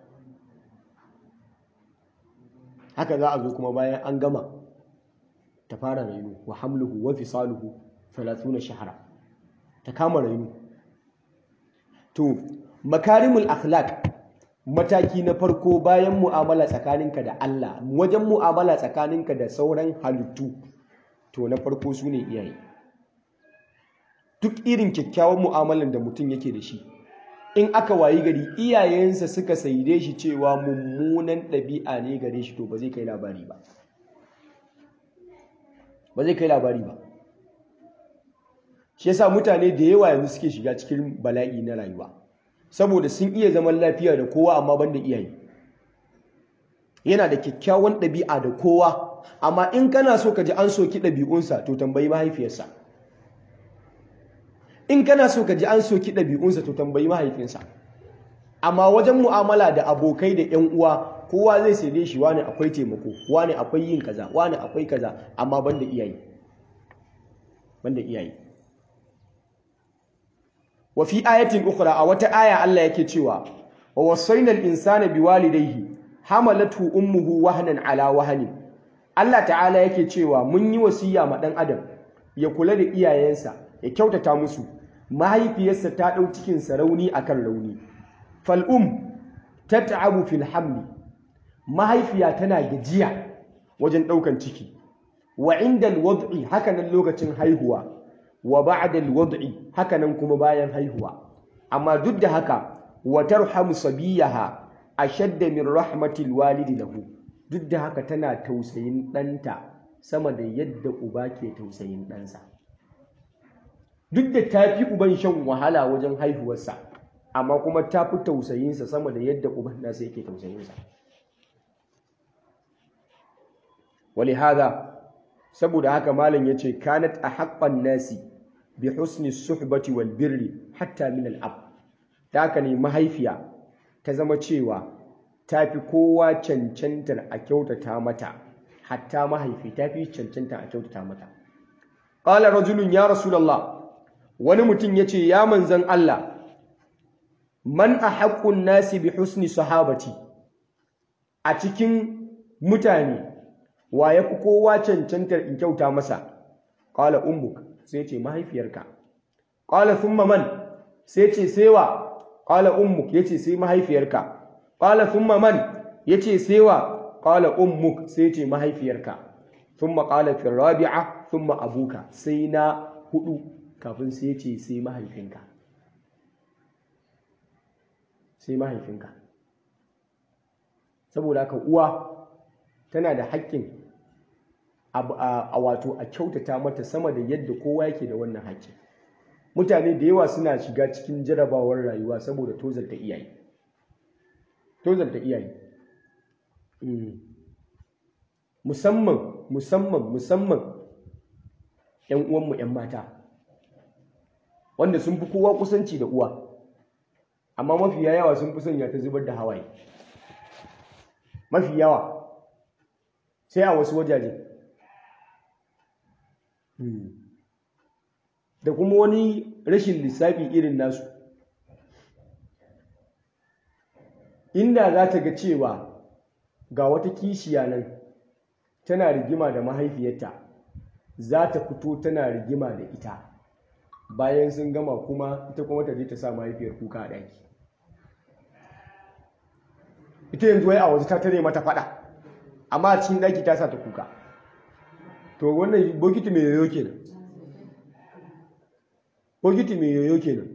haka za a zo kuma bayan an gama ta fara rainu wa hamluhu wa fisaluhu 30 shahara ta kama rainu to makarimul akhlaq mataki na farko bayan mu'amala tsakaninka da Allah wajen mu'amala tsakaninka da sauran halittu to na farko su ne iyaye duk irin kyakkyawan mu'amalan da mutum yake da shi in aka wayi gari iyayensa suka saide shi cewa mummunan ɗabi'a ne gare shi to ba zai kai labari ba ba zai kai labari ba shi yasa mutane da yawa yanzu suke shiga cikin bala'i na rayuwa saboda sun iya zaman lafiya da kowa amma banda iyaye yana da kyakkyawan ɗabi'a da kowa amma in kana so ka ji an soki ɗabi'unsa to tambayi mahaifiyarsa in kana so ka ji an soki ɗabi'unsa to tambayi mahaifinsa amma wajen mu'amala da abokai da 'yan uwa kowa zai sai shi wani akwai taimako wani akwai yin kaza wani akwai kaza amma banda iyaye banda iyaye wa fi ayatin ukhra a wata aya Allah yake cewa wa wasaina al-insana biwalidayhi hamalathu ummuhu wahnan ala wahnin Allah ta'ala yake cewa mun yi wasiya ma dan adam ya kula da iyayensa ya kyautata musu mahaifiyarsa ta dau cikin sa rauni akan rauni fal um tat'abu fil hamli mahaifiya tana gajiya wajen daukan ciki wa inda al-wad'i hakanan lokacin haihuwa wa ba'da al-wad'i hakanan kuma bayan haihuwa amma duk da haka wa tarhamu sabiyaha ashadda min rahmatil walidi lahu duk da haka tana tausayin ɗanta sama da yadda uba ke tausayin ɗansa duk da ta fi uban shan wahala wajen haihuwarsa amma kuma ta fi tausayinsa sama da yadda uban nasa yake tausayinsa wali hada saboda haka malam yace kanat a haƙƙan nasi bi husni suhbati wal birri hatta min al ab ta haka ne mahaifiya ta zama cewa ta fi kowa cancantar a kyautata mata hatta mahaifi ta fi cancantar a kyautata mata qala rajulun ya rasulullah wani mutum yace ya manzan Allah man ahaqqun nasi bi husni sahabati a cikin mutane wa yafi kowa cancantar in kyauta masa qala ummuk sai ce mahaifiyarka qala thumma man sai ce sewa qala ummuk yace sai mahaifiyarka qala thumma man yace sewa qala ummuk sai ce mahaifiyarka thumma qala fi rabi'a thumma abuka sai na hudu kafin sai ce sai mahaifinka sai mahaifinka saboda haka uwa tana da haƙƙin a wato a kyautata mata sama da yadda kowa yake da wannan haƙƙin mutane da yawa suna shiga cikin jarabawar rayuwa saboda tozarta iyaye tozarta iyaye musamman musamman musamman ‘yan uwanmu ‘yan mata wanda sun fi kowa kusanci da uwa amma mafi yawa sun fi sanya ta zubar da hawaye mafi yawa sai a wasu wajaje da kuma wani rashin lissafi irin nasu inda za ta ga cewa ga wata kishiya nan tana rigima da mahaifiyarta za ta fito tana rigima da ita bayan sun gama kuma ita kuma ta je ta sa mahaifiyar kuka a ɗaki ita yanzu wai a waje ta tare mata fada amma a cikin ɗaki ta sa ta kuka to wannan bokiti mai yoyo kenan bokiti mai yoyo kenan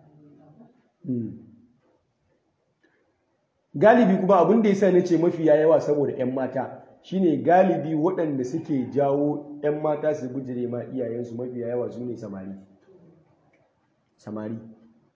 galibi kuma abin da ya sa nace mafi yawa saboda 'yan mata shine galibi waɗanda suke jawo 'yan mata su bujire ma iyayensu mafi yawa su ne samari samari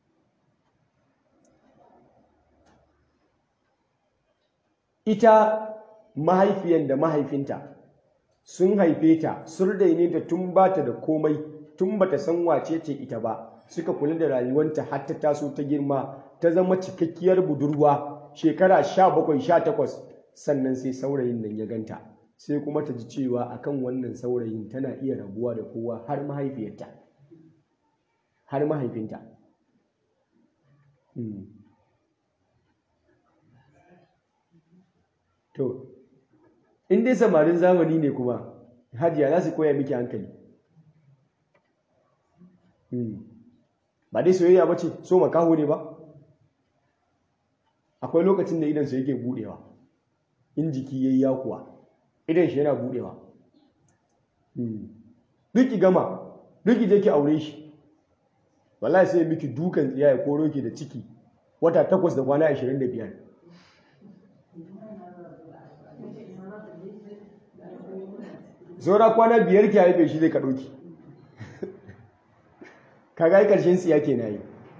ita mahaifiyan da mahaifinta sun haife ta sun daine ta tun ba ta da komai tun ba ta san wace ce ita ba suka kula da rayuwanta har ta taso ta girma ta zama cikakkiyar budurwa shekara sha bakwai sha takwas sannan sai saurayin nan ya ganta sai kuma ta ji cewa akan wannan saurayin tana iya rabuwa da kowa har mahaifiyarta har mahaifinta to in dai samarin zamani ne kuma hajiya za su koya miki hankali ba dai soyayya ba ce so makaho ne ba akwai lokacin da idansa yake budewa in jiki ya yi yakuwa idan shi yana budewa duki gama duki je ki aure shi wallahi sai miki dukan tsiya ya koro ki da ciki wata takwas da kwana 25 saura kwana biyar ki haife shi zai ka ɗauki ka ga ƙarshen tsiya ke na yi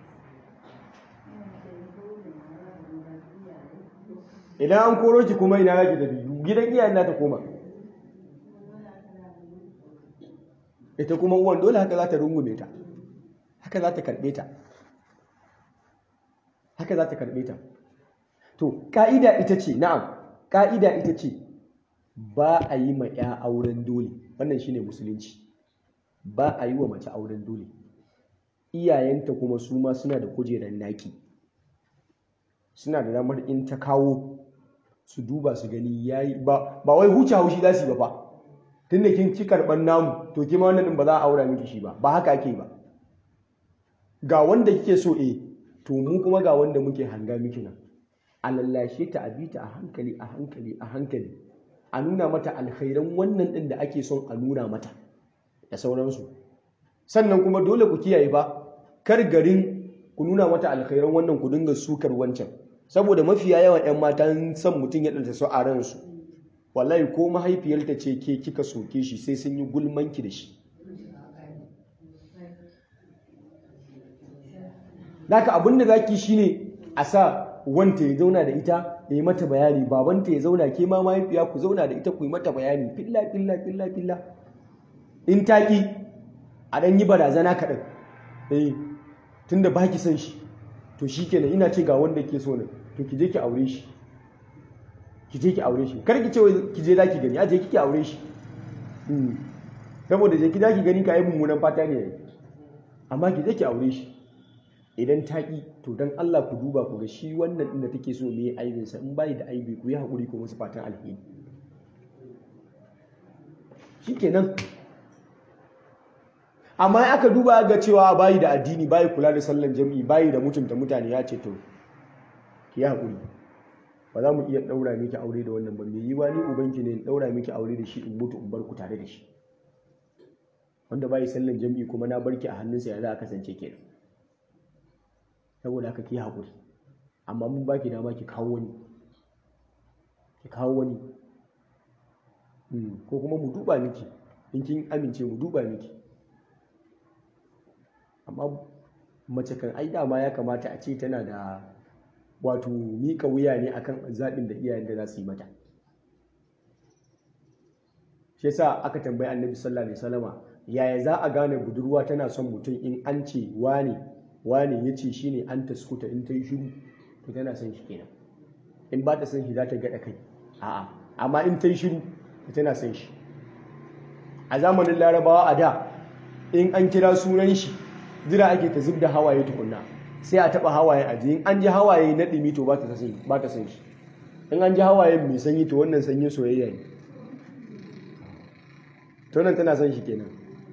idan an koro ki kuma ina yaki tafi gidan iyayen na ta koma ita kuma uwan dole haka za ta rungume ta haka za ta karɓe ta haka za ta karɓe ta to ƙa'ida ita ce na'am ƙa'ida ita ce ba a yi ma ya auren dole wannan shine musulunci ba a yi wa mace auren dole iyayenta kuma su ma suna da kujerar naki suna da damar in ta kawo su duba su gani yayi ba ba wai huce haushi za su yi ba fa tunda kin ci karban namu to kima wannan din ba za a aura miki shi ba ba haka ake ba ga wanda kike so eh to mu kuma ga wanda muke hanga miki nan a lallashe ta a bi ta a hankali a hankali a hankali a nuna mata alkhairan wannan din da ake son a nuna mata da sauransu sannan kuma dole ku kiyaye ba kar garin ku nuna mata alkhairan wannan ku dinga sukar wancan saboda mafiya yawan 'yan matan son mutum ya ɗanta su a ransu wallahi ko mahaifiyarta ce ke kika soke shi sai sun yi gulmanki da shi Naka abin da zaki shine a sa wanta ya zauna da ita ya yi mata bayani babanta ya zauna ke ma mahaifiya ku zauna da ita ku yi mata bayani filla filla filla filla in taƙi a ɗan yi barazana kaɗan eh tunda ba ki son shi to shi kenan ina ce ga wanda ke so ne to ki je ki aure shi ki je ki aure shi kar ki ce ki je zaki gani a je kike aure shi saboda je ki zaki gani ka yi mummunan fata ne amma ki je ki aure shi idan ta ki to dan Allah ku duba ku ga shi wannan din da take so me aibin sa in bai da aibi ku yi hakuri ku musu fatan alheri shikenan amma aka duba ga cewa bayi da addini bayi kula da sallan jami'i bayi da mutunta mutane ya ce to ki haƙuri ba za mu iya ɗaura miki aure da wannan ba mai yi wani ubanki ne in ɗaura miki aure da shi in mutu in bar ku tare da shi wanda bayi sallan jami'i kuma na barki a hannunsa ya za a kasance kenan saboda haka ki haƙuri amma mun baki dama ki kawo wani ki kawo wani ko kuma mu duba miki in kin amince mu duba miki amma mace kan ai dama ya kamata a ce tana da wato mika wuya ne akan zaɓin da iyayen da za su yi mata shi yasa aka tambayi annabi sallallahu alaihi wasallama yaya za a gane budurwa tana son mutum in an ce wane wane ya ce shine an taskuta in ta yi shiru to tana son shi kenan in ba ta son shi za ta gaɗa kai a'a amma in ta yi shiru to tana son shi a zamanin larabawa a da in an kira sunan shi jira ake ta zub da hawaye tukunna sai a taba hawaye a in an ji hawaye na ɗumi to ba ta son shi in an ji hawaye mai sanyi to wannan sanyin soyayya ne to nan tana son shi kenan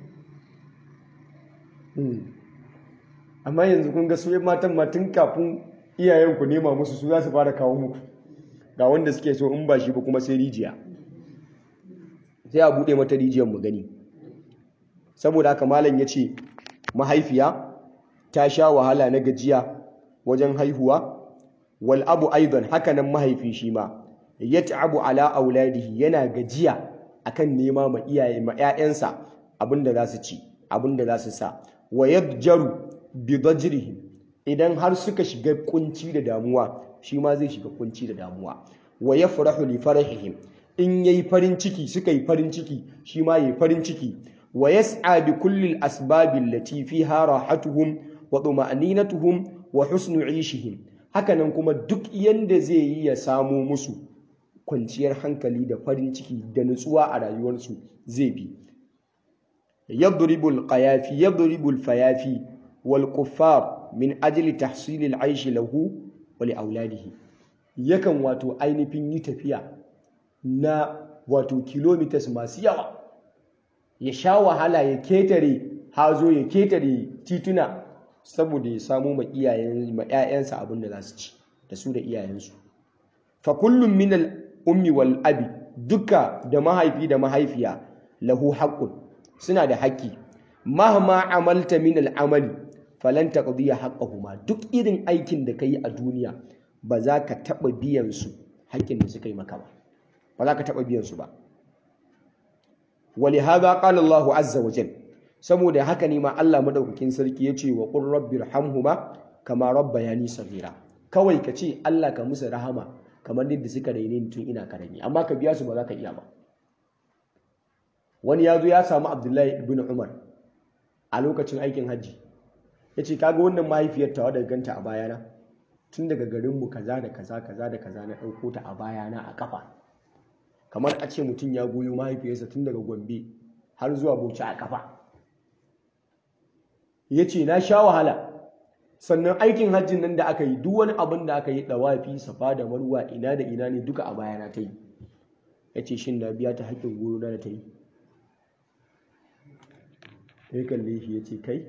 amma yanzu kun ga su matan ma tun kafin iyayen ku nema musu su za su fara kawo muku ga wanda suke so in ba shi ba kuma sai rijiya sai a buɗe mata rijiyar mu gani saboda haka malam ya ce mahaifiya ta sha wahala na gajiya wajen haihuwa wal abu aidan hakanan mahaifi shi ma yat'abu ala auladihi yana gajiya akan nema ma iyaye ma ƴaƴansa abinda za su ci abinda za su sa wa yadjaru bi dajrihim idan har suka shiga kunci da damuwa shi ma zai shiga kunci da damuwa wa yafrahu li farahihim in yayi farin ciki suka yi farin ciki shi ma yayi farin ciki wa yas'a bi kulli al-asbab allati fiha rahatuhum wa tuma'ninatuhum wa husnu 'ishihim hakanan kuma duk yanda zai yi ya samu musu kwanciyar hankali da farin ciki da nutsuwa a rayuwarsu zai bi yadribul qayafi yadribul fayafi wal kuffar min ajli tahsil al-'aish lahu wa li auladihi yakan wato ainihin yi tafiya na wato kilometers masu yawa ya sha wahala ya ketare hazo ya ketare tituna saboda ya samu ma iyayen ma ƴaƴansa abin da za su ci da su da iyayensu fa kullum min al ummi wal abi duka da mahaifi da mahaifiya lahu haqqun suna da haƙƙi mahma amalta min al amali falan taqdiya haqqahuma duk irin aikin da kai a duniya ba za ka taɓa biyan su haƙƙin da suka yi maka ba ba za ka taɓa biyan su ba ولهذا قال الله عز وجل saboda haka ne ma Allah madaukakin sarki ya ce wa qur rabbir hamhuma kama rabbayani saghira kawai ka ce Allah ka musu rahama kamar yadda suka raine ni tun ina karami amma ka biya su ba za ka iya ba wani ya zo ya samu Abdullahi ibn Umar a lokacin aikin hajji ya ce kaga wannan mahaifiyar tawa daga ganta a bayana tun daga garinmu kaza da kaza kaza da kaza na ɗauko ta a bayana a kafa kamar a ce mutum ya goyo mahaifiyarsa tun daga gombe har zuwa bauchi a kafa ya ce na sha wahala sannan aikin hajjin nan da aka yi duk wani abin da aka yi ɗawafi safa da marwa ina da ina ne duka a bayana ta yi ya ce shin na biya ta haƙƙin goyo na da ta yi ya kalle shi ya ce kai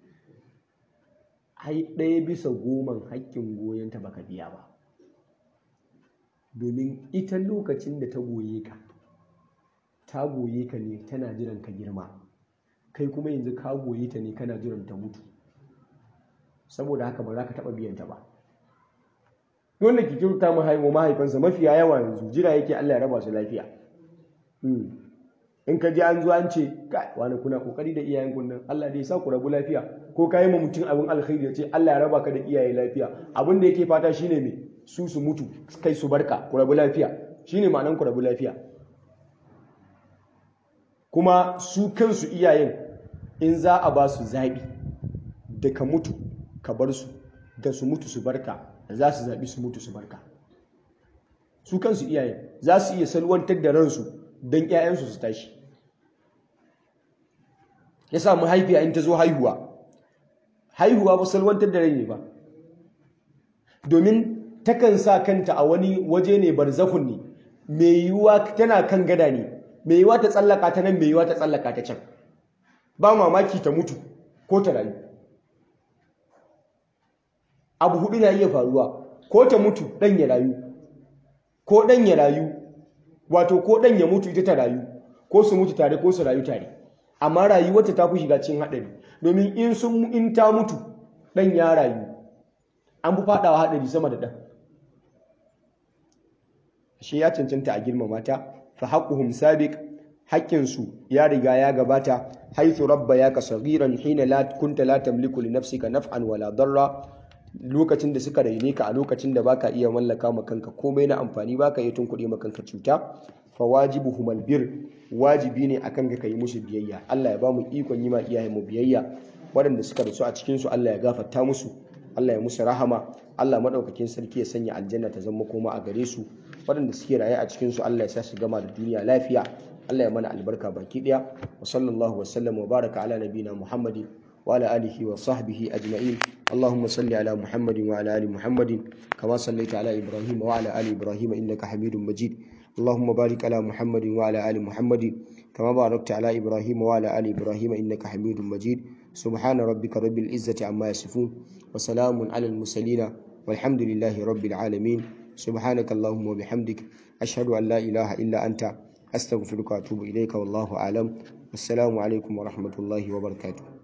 ai ɗaya bisa goman haƙƙin goyonta baka biya ba domin ita lokacin da ta goye ka ta goye ka ne tana jiran ka girma kai kuma yanzu ka goye ta ne kana jiran ta mutu saboda haka ba za ka taɓa biyan ta ba wanda ke kyauta mahaifa mahaifansa mafiya yawa yanzu jira yake Allah ya raba su lafiya in ka ji an zo an ce kai wani kuna kokari da iyayen kun nan Allah dai ya sa ku rabu lafiya ko ka yi ma mutum abin alkhairi ya ce Allah ya raba ka da iyaye lafiya abin da yake fata shine me su su mutu kai su barka ku rabu lafiya shine ma'anan ku rabu lafiya kuma su kansu iyayen in za a ba su zaɓi da ka mutu ka bar su da su mutu su barka za su zaɓi su mutu su barka su kansu iyayen za su iya salwantar da ransu don 'ya'yansu su tashi ya sa mahaifiya in ta zo haihuwa haihuwa ba salwantar da rai ne ba domin takan sa kanta a wani waje ne barzakun ne mai yiwuwa tana kan gada ne mai yiwuwa ta tsallaka ta nan mai yiwuwa ta tsallaka ta can ba mamaki ta mutu ko ta rayu abu hudu na iya faruwa ko ta mutu dan ya rayu ko dan ya rayu wato ko dan ya mutu ita ta rayu ko su mutu tare ko su rayu tare amma rayuwarta ta fi shiga cikin haɗari domin in sun in ta mutu dan ya rayu an fi faɗawa haɗari sama da ɗan shi ya cancanta a girmama ta fa haqquhum sabiq haƙƙinsu ya riga ya gabata haithu rabba ya ka saghiran hina la kunta la tamliku li nafsika naf'an wala darra lokacin da suka raine ka a lokacin da baka iya mallaka ma kanka komai na amfani baka iya tunkuɗe ma kanka cuta fa wajibuhum albir wajibi ne akan ka kai musu biyayya Allah ya ba mu ikon yi ma iyayen mu biyayya waɗanda suka rasu a cikin su Allah ya gafarta musu Allah ya musu rahama Allah madaukakin sarki ya sanya aljanna ta zama koma a gare su waɗanda suke raye a cikin su Allah ya sa su gama da duniya lafiya Allah ya mana albarka baki daya wa sallallahu wa sallam wa baraka ala nabina Muhammadin wa ala alihi wa sahbihi ajma'in Allahumma salli ala Muhammadin wa ala ali Muhammadin kama sallaita ala Ibrahim wa ala ali Ibrahim innaka Hamidum Majid اللهم بارك على محمد وعلى آل محمد كما باركت على إبراهيم وعلى آل إبراهيم إنك حميد مجيد سبحان ربك رب العزة عما يصفون وسلام على المرسلين والحمد لله رب العالمين سبحانك اللهم وبحمدك أشهد أن لا إله إلا أنت أستغفرك وأتوب إليك والله أعلم والسلام عليكم ورحمة الله وبركاته